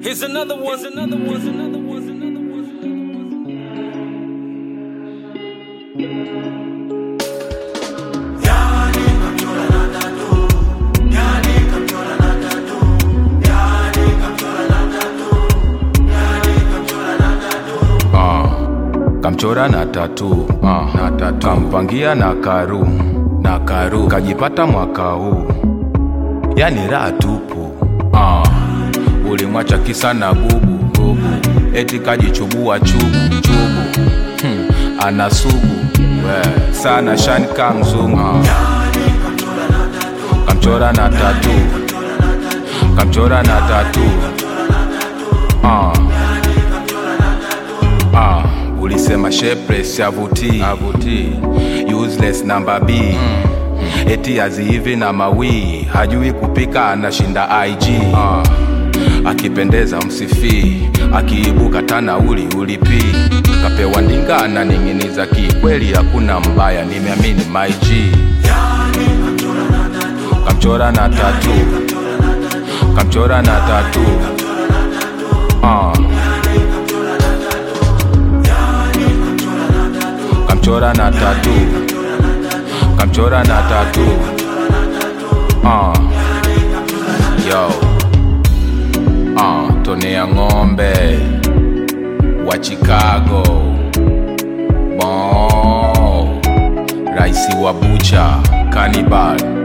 Here's another one. Here's another one. Here's another one. Here's another one. Here's another one. Ah, kamchora na tatu ah, na tatu kampangia na karu na karu kajipata mwaka huu yani raha tupu ah, ulimwacha kisa na bubu bubu eti kajichubua chubu chubu hmm, ana sugu we, sana shanka mzungu ah. kamchora na tatu kamchora na tatu ah. Ah, ulisema shapeless avutii avutii useless namba B mm. eti azihivi na mawii hajui kupika anashinda IG ah. akipendeza msifii akiibuka tana uli ulipii kapewa ndinga ananing'iniza kikweli hakuna mbaya nimeamini my G kamchora na tatu kamchora na tatu ah. kamchora na tatu kamchora na tatu uh. yo uh, tone ya ng'ombe wa chicago bon raisi wa bucha kanibal